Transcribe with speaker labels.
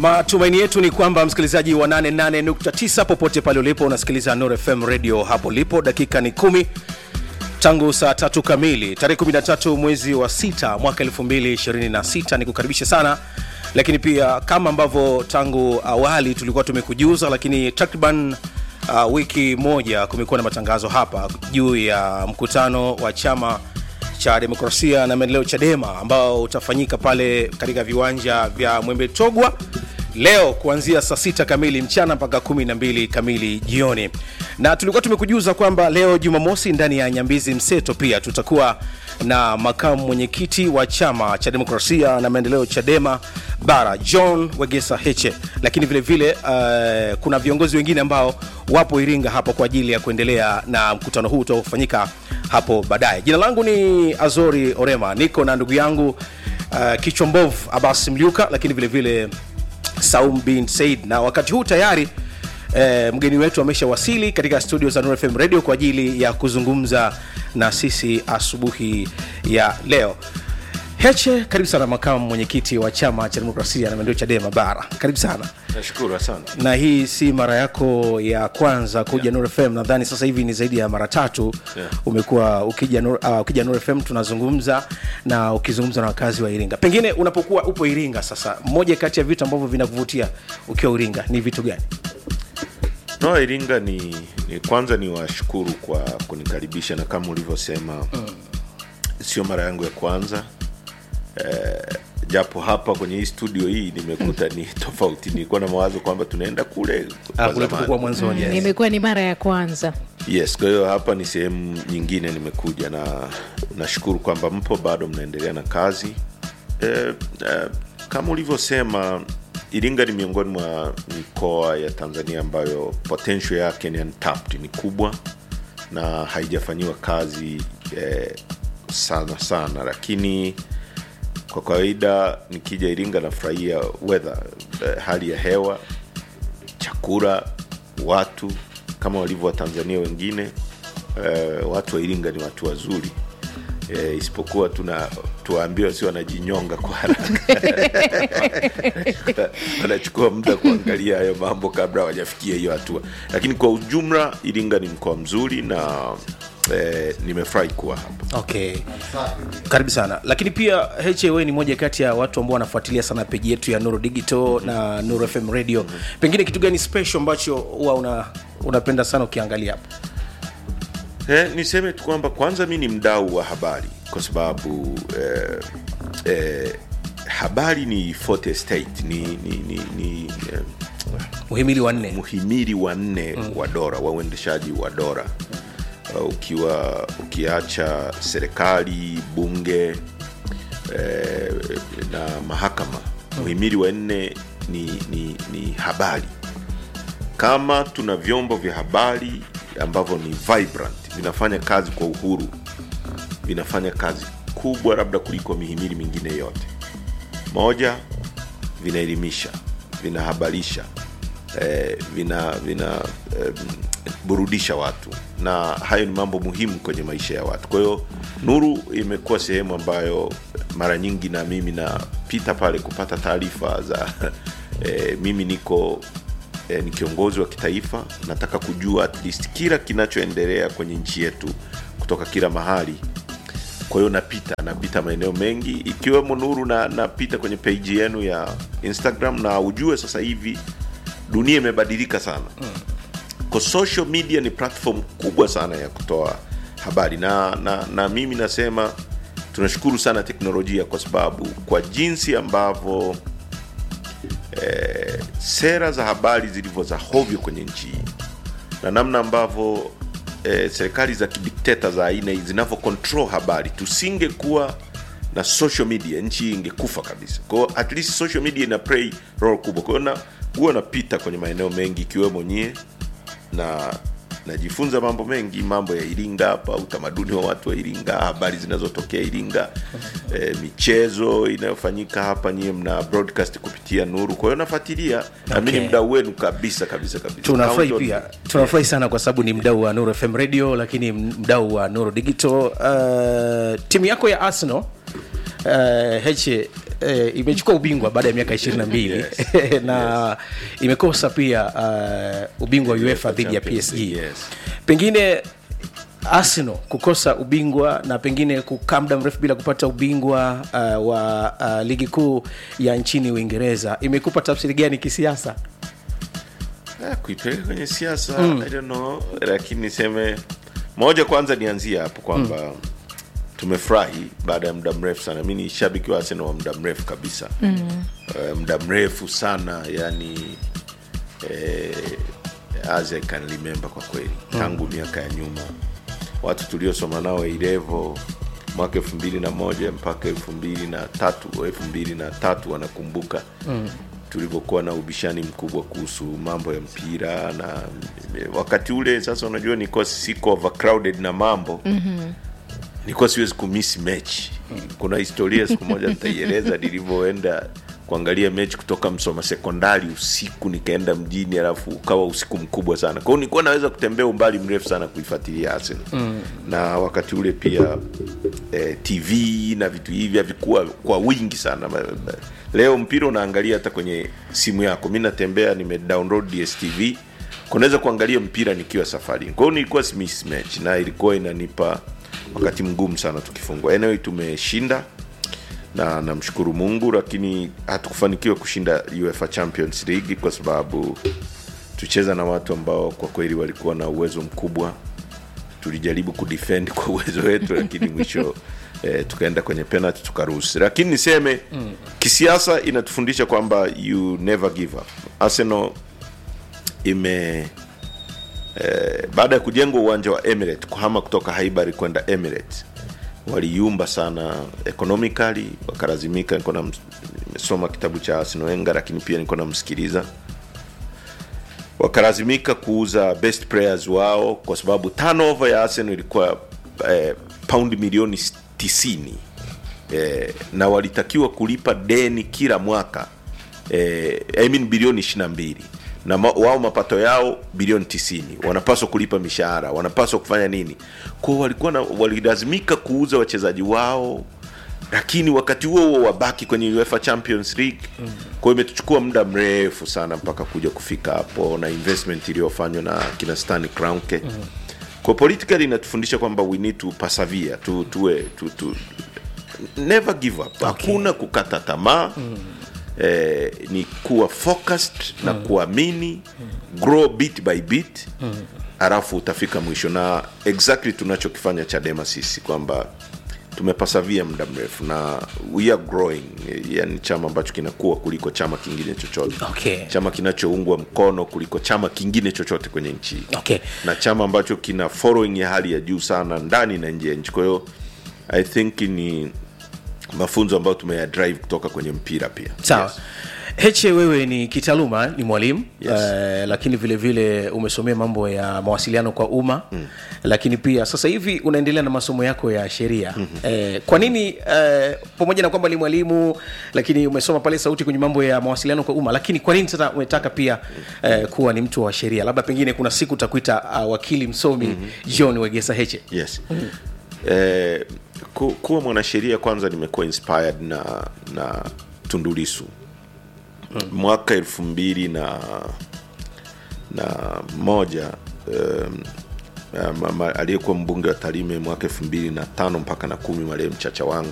Speaker 1: Matumaini yetu ni kwamba msikilizaji wa 88.9 popote pale ulipo unasikiliza Nuru FM radio hapo lipo. Dakika ni kumi tangu saa tatu kamili tarehe 13 mwezi wa sita mwaka 2026. Ni kukaribisha sana lakini pia kama ambavyo tangu awali tulikuwa tumekujuza, lakini takriban uh, wiki moja kumekuwa na matangazo hapa juu ya mkutano wa chama cha demokrasia na maendeleo Chadema ambao utafanyika pale katika viwanja vya Mwembe Togwa leo kuanzia saa sita kamili mchana mpaka kumi na mbili kamili jioni, na tulikuwa tumekujuza kwamba leo Jumamosi ndani ya Nyambizi Mseto pia tutakuwa na makamu mwenyekiti wa chama cha demokrasia na maendeleo Chadema bara John Wegesa Heche, lakini vile vile uh, kuna viongozi wengine ambao wapo Iringa hapo kwa ajili ya kuendelea na mkutano huu utaofanyika hapo baadaye. Jina langu ni Azori Orema, niko na ndugu yangu uh, kichwa mbovu Abbas Mliuka, lakini vile vile Saum bin Said, na wakati huu tayari eh, mgeni wetu ameshawasili katika studio za Nuru FM Radio kwa ajili ya kuzungumza na sisi asubuhi ya leo. Heche, karibu sana makamu mwenyekiti wa chama cha demokrasia na maendeleo Chadema bara, karibu sana.
Speaker 2: Nashukuru, asante.
Speaker 1: Na hii si mara yako ya kwanza kuja yeah. Nuru FM, nadhani sasa hivi ni zaidi ya mara tatu
Speaker 2: Yeah.
Speaker 1: umekuwa ukija Nuru, uh, ukija Nuru FM tunazungumza na ukizungumza na wakazi wa Iringa. Pengine unapokuwa upo Iringa sasa, moja kati ya vitu ambavyo vinakuvutia ukiwa Iringa ni vitu gani?
Speaker 2: No, Iringa ni, ni kwanza ni washukuru kwa kunikaribisha na kama ulivyosema mm. sio mara yangu ya kwanza eh, japo hapa kwenye hii studio hii nimekuta ni tofauti. Nilikuwa na mawazo kwamba tunaenda kule
Speaker 1: Ah,
Speaker 2: kwa
Speaker 1: kule
Speaker 2: zamani.
Speaker 1: tulipokuwa mwanzoni. yes.
Speaker 3: imekuwa ni mara ya kwanza
Speaker 2: Yes, kwa hiyo hapa ni sehemu nyingine nimekuja, na nashukuru kwamba mpo bado mnaendelea na kazi eh, eh, kama ulivyosema Iringa ni miongoni mwa mikoa ya Tanzania ambayo potential yake ni untapped, ni kubwa na haijafanyiwa kazi eh, sana sana, lakini kwa kawaida nikija Iringa nafurahia weather eh, hali ya hewa chakula, watu kama walivyo Watanzania wengine. Eh, watu wa Iringa ni watu wazuri eh, isipokuwa tuna tuwaambiwa si wanajinyonga kwa haraka wanachukua muda kuangalia hayo mambo kabla hawajafikia hiyo hatua, lakini kwa ujumla Iringa ni mkoa mzuri na eh, nimefurahi kuwa hapa.
Speaker 1: Okay, karibu sana. Lakini pia HAW ni moja kati ya watu ambao wanafuatilia sana peji yetu ya Nuru Digital na Nuru FM Radio. Pengine kitu gani special ambacho huwa una, unapenda sana ukiangalia hapa?
Speaker 2: Eh, niseme tu kwamba kwanza mi ni mdau wa habari kwa sababu eh, eh, habari ni forte estate ni, ni, ni, ni eh,
Speaker 1: Muhimili wa nne.
Speaker 2: muhimili wa nne wa dola wa uendeshaji wa dola uh, ukiwa ukiacha serikali bunge eh, na mahakama muhimili wa nne ni, ni, ni habari kama tuna vyombo vya habari ambavyo ni vibrant vinafanya kazi kwa uhuru vinafanya kazi kubwa labda kuliko mihimili mingine yote moja vinaelimisha vinahabarisha eh, vina vina eh, burudisha watu na hayo ni mambo muhimu kwenye maisha ya watu kwa hiyo nuru imekuwa sehemu ambayo mara nyingi na mimi napita pale kupata taarifa za eh, mimi niko eh, ni kiongozi wa kitaifa nataka kujua at least kila kinachoendelea kwenye nchi yetu kutoka kila mahali kwa hiyo napita napita maeneo mengi ikiwemo nuru na napita kwenye peji yenu ya instagram na ujue sasa hivi dunia imebadilika sana kwa social media ni platform kubwa sana ya kutoa habari na, na, na mimi nasema tunashukuru sana teknolojia kwa sababu kwa jinsi ambavyo eh, sera za habari zilivyo za hovyo kwenye nchi hii na namna ambavyo eh, serikali za kidikteta za aina hii zinavyo control habari tusingekuwa na social media nchi hii ingekufa kabisa kwa hiyo at least social media ina play role kubwa kwa hiyo na huwa napita kwenye maeneo mengi ikiwemo nyie na najifunza mambo mengi mambo ya iringa hapa utamaduni wa watu wa iringa habari zinazotokea iringa e, michezo inayofanyika hapa nyie mna broadcast kupitia nuru kwa hiyo nafuatilia na mi
Speaker 1: Okay.
Speaker 2: ni mdau wenu kabisa kabisa kabisa
Speaker 1: tunafurahi
Speaker 2: Count on
Speaker 1: pia
Speaker 2: me.
Speaker 1: tunafurahi sana kwa sababu ni mdau wa Nuru FM Radio, lakini mdau wa Nuru Digital. Uh, timu yako ya Arsenal uh, heche uh, imechukua ubingwa baada ya miaka ishirini na mbili
Speaker 2: Yes.
Speaker 1: na imekosa pia uh, ubingwa wa uefa dhidi ya
Speaker 2: Champions
Speaker 1: psg
Speaker 2: League, yes.
Speaker 1: pengine arsenal kukosa ubingwa na pengine kukaa muda mrefu bila kupata ubingwa uh, wa uh, ligi kuu ya nchini uingereza imekupa tafsiri gani kisiasa
Speaker 2: Ah, kuipeleka kwenye siasa I don't know, lakini niseme moja, kwanza nianzie hapo kwamba tumefurahi baada ya muda mrefu sana. Mi ni shabiki wa Arsenal wa muda mrefu kabisa mm. uh, muda mrefu sana yani eh, as I can remember kwa kweli tangu miaka ya nyuma watu tuliosoma nao ilevo mwaka elfu mbili na moja mpaka elfu mbili na tatu elfu mbili na tatu wanakumbuka mm. tulivyokuwa na ubishani mkubwa kuhusu mambo ya mpira na wakati ule sasa unajua nilikuwa siko overcrowded na mambo mm-hmm. nilikuwa siwezi kumisi mechi kuna historia siku moja nitaieleza nilivyoenda kuangalia mechi kutoka msoma sekondari usiku nikaenda mjini alafu ukawa usiku mkubwa sana kwao nilikuwa naweza kutembea umbali mrefu sana kuifuatilia arsenal mm. na wakati ule pia eh, tv na vitu hivi havikuwa kwa wingi sana Ma- ma- leo mpira unaangalia hata kwenye simu yako mi natembea nimedownload dstv kunaweza kuangalia mpira nikiwa safarini kwa hiyo nilikuwa simiss match na ilikuwa inanipa wakati mgumu sana tukifungwa anyway tumeshinda na namshukuru mungu lakini hatukufanikiwa kushinda uefa champions league kwa sababu tucheza na watu ambao kwa kweli walikuwa na uwezo mkubwa tulijaribu kudefend kwa uwezo wetu lakini mwisho eh, tukaenda kwenye penalty tukaruhusi lakini niseme mm. kisiasa inatufundisha kwamba you never give up arsenal ime eh, baada ya kujengwa uwanja wa Emirates kuhama kutoka Highbury kwenda Emirates waliumba sana economically wakalazimika niko na nimesoma kitabu cha Arsene Wenger lakini pia niko namsikiliza wakalazimika kuuza best players wao kwa sababu turnover ya Arsenal ilikuwa eh, paundi milioni 90 eh, na walitakiwa kulipa deni kila mwaka eh, I mean bilioni 22 na ma, wao mapato yao bilioni 90 wanapaswa kulipa mishahara wanapaswa kufanya nini kwao walikuwa na walilazimika kuuza wachezaji wao lakini wakati huo huo wabaki kwenye UEFA Champions League mm. kwa hiyo imetuchukua muda mrefu sana mpaka kuja kufika hapo na investment iliyofanywa na kina Stanley Kroenke mm. kwa politically inatufundisha kwamba we need to persevere tu tuwe tu, tu, never give up hakuna kukata tamaa mm. eh, ni kuwa focused mm. na kuamini mm. grow bit by bit mm. alafu utafika mwisho na exactly tunachokifanya chadema sisi kwamba tumepasavia muda mrefu na we are growing yani chama ambacho kinakuwa kuliko chama kingine chochote
Speaker 1: Okay.
Speaker 2: chama kinachoungwa mkono kuliko chama kingine chochote kwenye nchi hii
Speaker 1: okay.
Speaker 2: na chama ambacho kina following ya hali ya juu sana ndani na nje ya nchi kwa hiyo i think ni mafunzo ambayo tumea drive kutoka kwenye mpira pia
Speaker 1: sawa
Speaker 2: Yes.
Speaker 1: heche wewe ni kitaaluma ni mwalimu
Speaker 2: Yes.
Speaker 1: eh, lakini vile vile umesomea mambo ya mawasiliano kwa umma mm. lakini pia sasa hivi unaendelea na masomo yako ya sheria mm-hmm. eh, kwa nini eh, pamoja na kwamba ni mwalimu lakini umesoma pale sauti kwenye mambo ya mawasiliano kwa umma lakini kwa nini sasa umetaka pia eh, kuwa ni mtu wa sheria labda pengine kuna siku utakuita uh, wakili msomi mm-hmm. john wegesa heche
Speaker 2: yes eh, ku, kuwa mwanasheria kwanza nimekuwa inspired na na tundulisu mwaka elfu mbili na na moja um, um, aliyekuwa mbunge wa tarime mwaka elfu mbili na tano mpaka na kumi marehemu chacha wangu